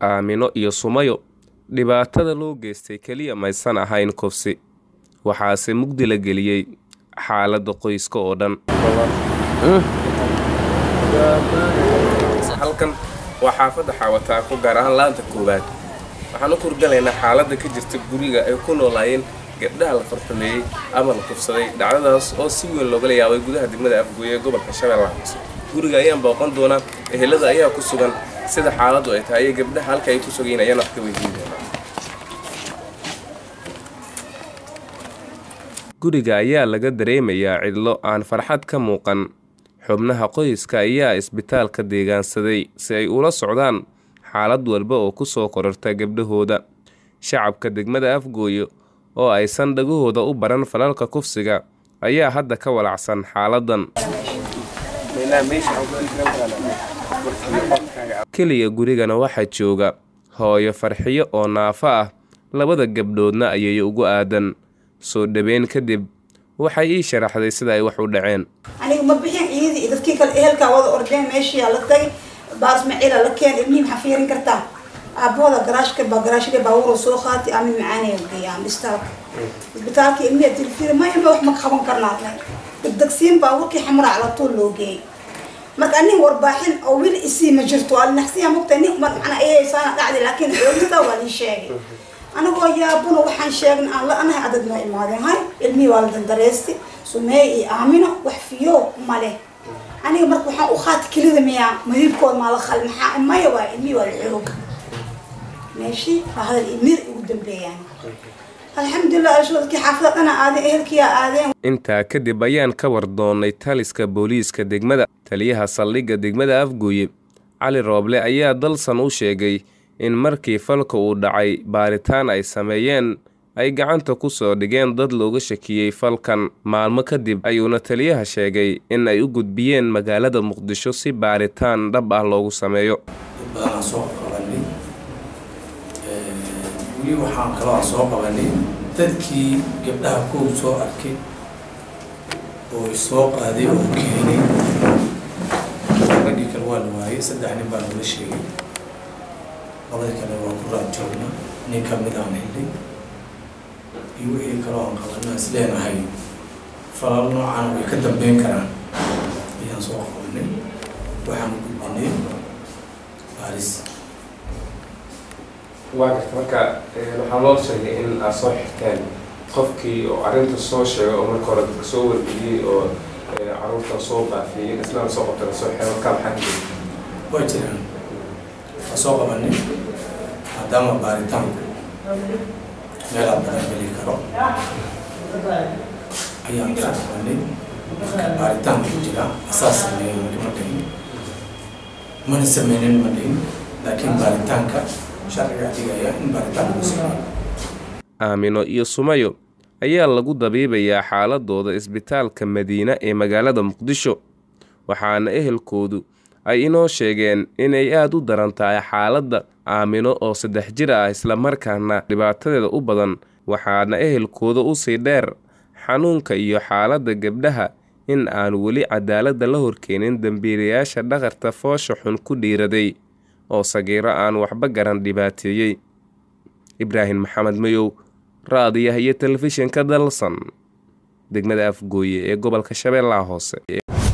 aamino iyo sumayo dhibaatada loo geystay keliya maysan ahayn kufsi waxaase mugdi la geliyey xaaladda qoyska oo dhan halkan waa xaafadda xaawataako gaar ahaan laanta koowaad waxaan u kurgalaynaa xaaladda ka jirta guriga ay ku noolaayeen gabdhaha la farxumeeyey ama la kufsaday dhacdadaas oo si weyn loogala yaabay gudaha degmada afgooye ee gobolka shabeellaha hoose guriga ayaan booqan doonaa ehelada ayaa ku sugan sida xaaladdu ay tahay iyo gabdhaha halka ay ku sugayiin ayaan wax ka weydiin doonaa guriga ayaa laga dareemayaa cidlo aan farxad ka muuqan xubnaha qoyska ayaa isbitaalka deegaansaday si ay ula socdaan xaalad walba oo ku soo kororta gabdhahooda shacabka degmada afgooye oo aysan dhagahooda u baran falalka kufsiga ayaa hadda ka walacsan xaaladan keliya gurigana waxaa jooga hooyo farxiyo oo naafo ah labada gabdhoodna ayay ugu aadan soo dhaweyn kadib waxay ii sharaxday sida ay wax u dhaceen aniga ma bixin ciidii iyo dadkii kale ehelkaa wada ordeen meeshiyaa la tagay baas maciila la keen ilmihii maxaa fiirin kartaa aabahooda garaashka baa garaashka baabuuro soo qaatay ama macaanaya geeyaan isbitaalka isbitaalka ilmihi tilfiir maya ma wax ma qaban karnaa degdegsiin baabuurkii xamraa la tuul loo geeyay marka nin warbaaxin oo weli isii ma jirto alinaxsiya mugta nin macna ayaysaana dhacday laakiin xoogista waa lii sheegay anagoo yaabuna waxaan sheegna aan la anahay adad noo imaadeen hay ilmihii waa la dandareystay sumeey iyo aamino wax fiyo male aniga marka waxaan u qaati kelida miyaa madibkooda maa la khal maxaa maya waa ilmihii waa la xoog meeshii baa hadal iyo mir ugu dambeeyaan alxamdulilah alshadkii xaafada dhana aadeen ehelkiyaa aadeen intaa kadib ayaan ka war doonnay taliska booliiska degmada taliyaha saldhigga degmada afgooye cali rooble ayaa dalsan u sheegay in markii falka uu dhacay baaritaan ay sameeyeen ay gacanta ku soo dhigeen dad looga shakiyey falkan maalmo kadib ayuuna taliyaha sheegay in ay u gudbiyeen magaalada muqdisho si baaritaan dhab ah loogu sameeyo weli waxaan kaloo soo qabanay dadkii gabdhaha kow soo arkay oo isoo qaaday oo keenay raggii kale waa la waayay saddex nin baa nala sheegay labadii kale waa ku raad joogna nin ka mid aan helnay iyo wixii kaloo aan qabanaa is leenahay falal noocan way ka dambeyn karaan ayaan soo qabanay waxaan u gudbinay baaris waa garta marka waxaa loo sheegay in aad soo xirteen qofkii oo arrinta soo sheegay oo marka hore dadka soo wargeliyey oo caruurta soo baafiyey isna soo qabta lasoo xiray markaa maxaa jira waa jiraan waa soo qabanay maadaama baaritaanku meelaa badan geli karo ayaan soo qabanay marka baaritaanku ku jira asaas sameeyey weli ma dhihin mana sameynin ma dhihin laakiin baaritaanka sharciga dhigaya in baaritaanka ku sameeyo aamino iyo sumayo ayaa lagu dabiibayaa xaaladooda isbitaalka madiine ee magaalada muqdisho waxaana ehelkoodu ay inoo sheegeen inay aada u daran tahay xaaladda aamino oo saddex jir ah islamarkaana dhibaatadeeda u badan waxaana ehelkooda usii dheer xanuunka iyo xaaladda gabdhaha in aan weli cadaaladda la horkeenin dembiilayaasha dhaqarta foosha xun ku dhiiraday oo sagiiro aan waxba garan dhibaateeyey ibraahim maxamed mayow raadiyaha iyo telefishinka dalsan degmada afgooye ee gobolka shabeellaha hoose